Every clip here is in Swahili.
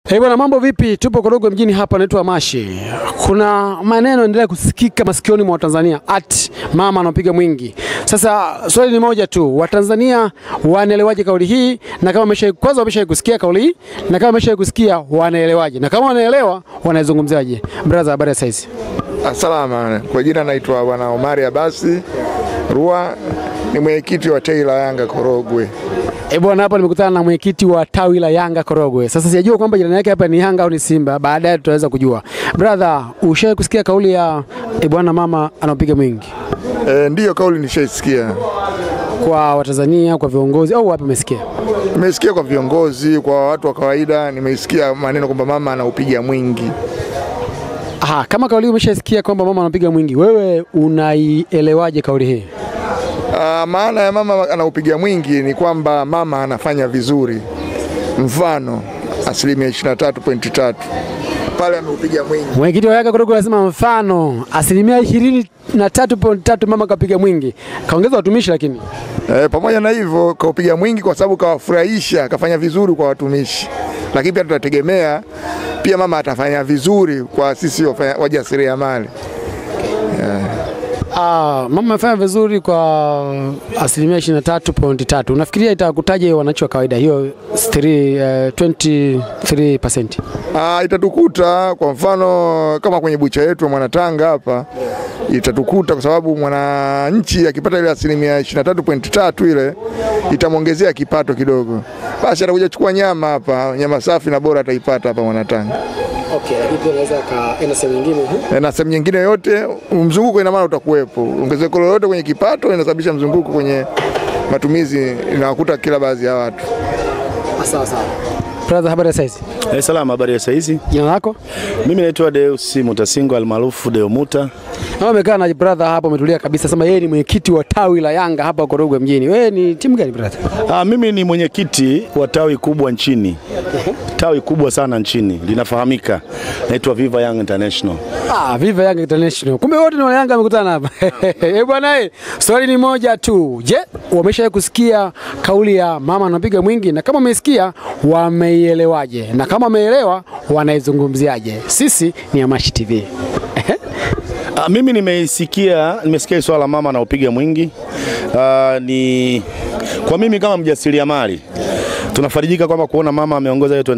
Hey bwana, mambo vipi? Tupo Korogwe mjini hapa, naitwa Mashi. Kuna maneno endelea kusikika masikioni mwa Watanzania ati mama anapiga mwingi. Sasa swali ni moja tu, Watanzania wanaelewaje kauli hii, na kama wamesha kwanza wamesha kusikia kauli hii, na kama wamesha kusikia wanaelewaje, na kama wanaelewa wanaizungumziaje? Brother, habari ya saizi? Salama. Kwa jina naitwa Bwana Omari Abasi Rua, ni mwenyekiti wa tawi la Yanga Korogwe. Eh bwana, hapa nimekutana na mwenyekiti wa tawi la Yanga Korogwe. Sasa sijajua kwamba jirani yake hapa ni Yanga au ni Simba, baadaye tutaweza kujua. Brother, ushawahi kusikia kauli ya eh bwana, mama anapiga mwingi E, ndiyo kauli nishaisikia, kwa Watanzania, kwa viongozi au wapi umesikia? nimesikia kwa viongozi, kwa watu wa kawaida, nimeisikia maneno kwamba mama anaupiga mwingi. Aha, kama kauli hii umeshasikia kwamba mama anapiga mwingi, wewe unaielewaje kauli hii? Ah, maana ya mama anaupiga mwingi ni kwamba mama anafanya vizuri, mfano asilimia 23.3 pale ameupiga mwingi. Mwenyekiti wa Yanga Korogwe anasema mfano asilimia ishirini na tatu point tatu mama kapiga mwingi, kaongeza watumishi lakini E, pamoja na hivyo kaupiga mwingi kwa sababu kawafurahisha, kafanya vizuri kwa watumishi, lakini pia tunategemea pia mama atafanya vizuri kwa sisi wafanya- wajasiriamali. Ah, mama amefanya vizuri kwa asilimia 23.3. Unafikiria itakutaje wananchi wa kawaida hiyo 3, eh, 23%? Ah, itatukuta kwa mfano kama kwenye bucha yetu ya Mwanatanga hapa itatukuta kwa sababu mwananchi akipata ile asilimia 23.3 ile itamwongezea kipato kidogo, basi atakuja kuchukua nyama hapa, nyama safi na bora ataipata hapa Mwanatanga. Okay, lakini pia inaweza kaenda sehemu nyingine. E, na sehemu nyingine yote mzunguko ina maana utakuwepo. Ongezeko lolote kwenye kipato inasababisha mzunguko kwenye matumizi, inawakuta kila baadhi ya watu. Sawa sawa. Brother, habari ya saizi? Eh, salama, habari ya saizi. Jina lako? Mimi naitwa Deus Mutasingo almaarufu Deo Muta. Na umekaa na brother hapa umetulia kabisa, sema yeye ni mwenyekiti wa tawi la Yanga hapa Korogwe mjini. Wewe ni timu gani brother? Ah, mimi ni mwenyekiti wa tawi kubwa nchini, tawi kubwa sana nchini linafahamika, naitwa Viva Young International. Ah, Viva Yanga International. Kumbe wote ni wa Yanga wamekutana hapa. Eh bwana, eh, swali ni moja tu. Je, wameshawahi kusikia kauli ya mama anapiga mwingi na kama wamesikia wameielewaje? Na kama wameelewa wanaizungumziaje? Sisi ni Amashi TV. Ah, mimi nimeisikia, nimesikia hili swala la mama anaopiga mwingi. Ah, ni kwa mimi kama mjasiriamali tunafarijika kwamba kuona mama ameongoza hiyo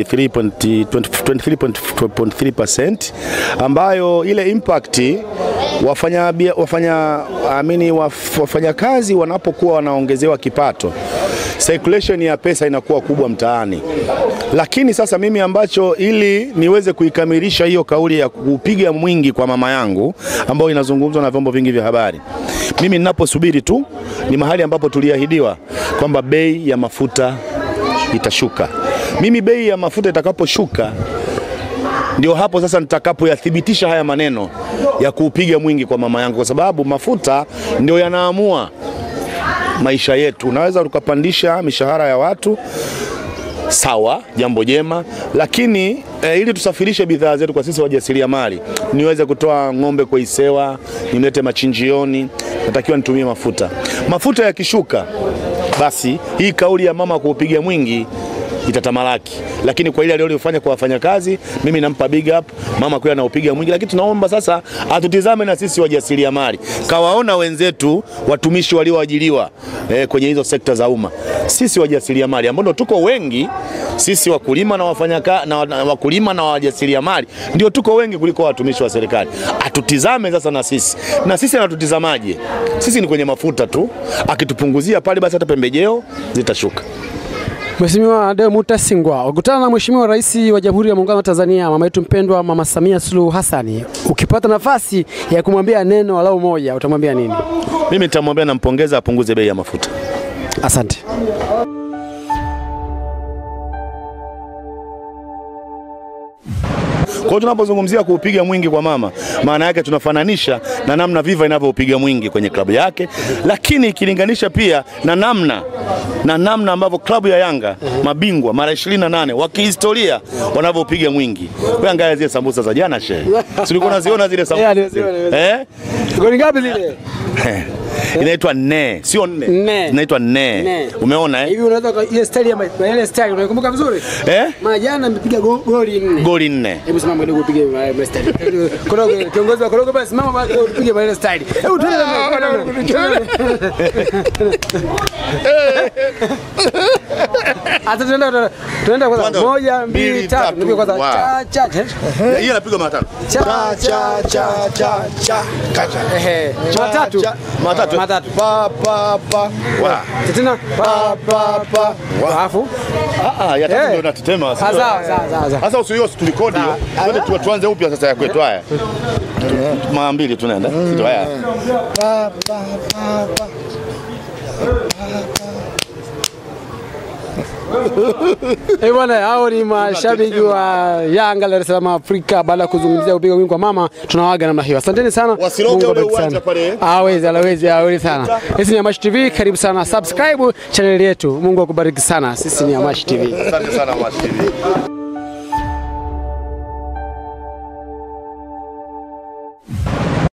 23.3% ambayo ile impact wafanya bia- wafanya amini waf- wafanyakazi wanapokuwa wanaongezewa kipato circulation ya pesa inakuwa kubwa mtaani. Lakini sasa mimi ambacho ili niweze kuikamilisha hiyo kauli ya kupiga mwingi kwa mama yangu ambayo inazungumzwa na vyombo vingi vya habari, mimi ninaposubiri tu ni mahali ambapo tuliahidiwa kwamba bei ya mafuta itashuka. Mimi bei ya mafuta itakaposhuka ndio hapo sasa nitakapoyathibitisha haya maneno ya kuupiga mwingi kwa mama yangu, kwa sababu mafuta ndio yanaamua maisha yetu. Unaweza ukapandisha mishahara ya watu sawa, jambo jema, lakini e, ili tusafirishe bidhaa zetu kwa sisi wajasiriamali, niweze kutoa ng'ombe kwa Isewa, nimlete machinjioni, natakiwa nitumie mafuta. Mafuta yakishuka, basi hii kauli ya mama kuupiga mwingi itatamalaki, lakini kwa ile aliyofanya kwa wafanyakazi, mimi nampa big up mama kwa anaupiga mwingi, lakini tunaomba sasa atutizame na sisi wajasiriamali, kawaona wenzetu watumishi walioajiriwa eh, kwenye hizo sekta za umma, sisi wajasiriamali ambao ndo tuko wengi, sisi wakulima na wafanyaka na, na wakulima na wajasiriamali ndio tuko wengi kuliko watumishi wa serikali. Atutizame sasa na sisi, na sisi anatutizamaje? Sisi ni kwenye mafuta tu, akitupunguzia pale, basi hata pembejeo zitashuka. Mheshimiwa Deo Mutasingwa, ukutana na Mheshimiwa Rais wa Jamhuri ya Muungano wa Tanzania, mama yetu mpendwa, Mama Samia Suluhu Hassani, ukipata nafasi ya kumwambia neno walau moja, utamwambia nini? Mimi nitamwambia nampongeza apunguze bei ya mafuta. Asante. Kwa hiyo tunapozungumzia kuupiga mwingi kwa mama, maana yake tunafananisha na namna Viva inavyoupiga mwingi kwenye klabu yake, lakini ikilinganisha pia na namna na namna ambavyo klabu ya Yanga mabingwa mara 28 wa kihistoria wanavyopiga mwingi. Wewe angalia zile sambusa za jana shehe, si ulikuwa unaziona zile Yeah, sambusa nimeziona, zile? eh? Goli ngapi zile? inaitwa ne, sio nne, Nne. inaitwa ne. Ne. Umeona eh? Hivi unaweza uka- ile style ya ma- ile style unaikumbuka vizuri? Eh? Maana jana amepiga go- goli nne. Goli nne. Hebu simama kidogo upige ile style. Korogo kiongozi wa korogo basi simama basi upige ile style. Hebu tuende Hata tunaenda tunaenda kwanza Kwanza, moja mbili mbili, tatu tatu, nipige kwanza wow. cha cha Hiyo inapigwa mara tano. cha cha cha cha cha Kacha. ehe mara tatu Matatu. Matatu. Pa pa pa. Wa. tena pa pa pa alafu Ah ah, ya tatu Eh. ndio natetema. sawa sawa sawa sawa Sasa usiyo tulikodi hiyo. Twende tu- tuanze upya sasa ya kwetu haya. Mara mbili tunaenda. Sio haya. Eh bwana, hao ni mashabiki wa Yanga Dar es Salaam Afrika. Baada ya kuzungumzia upiga wingi wa mama, tunawaga namna hiyo. Asanteni sana, Wasiroge Mungu ule awabariki uwanja sana. pale. Hawezi, hawezi, hawezi sana. Sisi ni Amash TV, karibu sana, subscribe channel yetu. Mungu akubariki sana. Sisi ni Amash TV. Asante sana Mash TV.